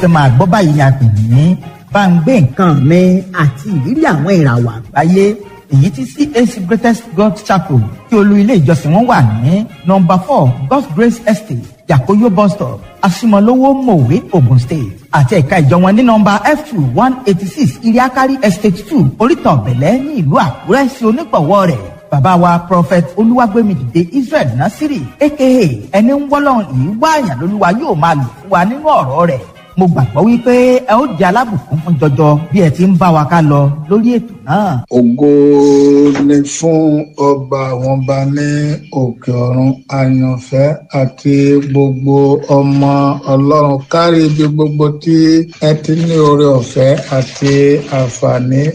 fẹ́ máa gbọ́ báyìí ni a pè ní bá ń gbé nǹkan nǹkan mi àti ìrírí àwọn ìràwọ̀ àgbáyé èyí tí CAC Greatest God Chapel tí olú ilé ìjọsìn wọn wà ní nọ́mbà four God's Grace Estate Yakoyo bus stop Asimolowo Mowe Ogun State àti ẹ̀ka ìjọ wọn ní nọ́mbà F two one eighty six Iriakari Estate two Oríta Ọ̀bẹ̀lẹ̀ ní ìlú Àkúrẹ́ sí onígbọ̀wọ́ rẹ̀ bàbá wa prophet olúwàgbẹ́mìdìde Israel Nasiri aka ẹni ń wọ́lọ́run yìí wáàyàn lólúwa yóò máa lò fún wa nínú ọ̀rọ̀ rẹ̀ mo gbàgbọ́ wípé ẹ ó di alábùkún fún jọjọ bí ẹ ti ń bá wa ká lọ lórí ètò náà. ògo ni fún ọba àwọn ọba ní òkè ọ̀run àyànfẹ́ àti gbogbo ọmọ ọlọ́run kárí ibi gbogbo tí ẹ ti ní oore ọ̀fẹ́ àti àǹfààní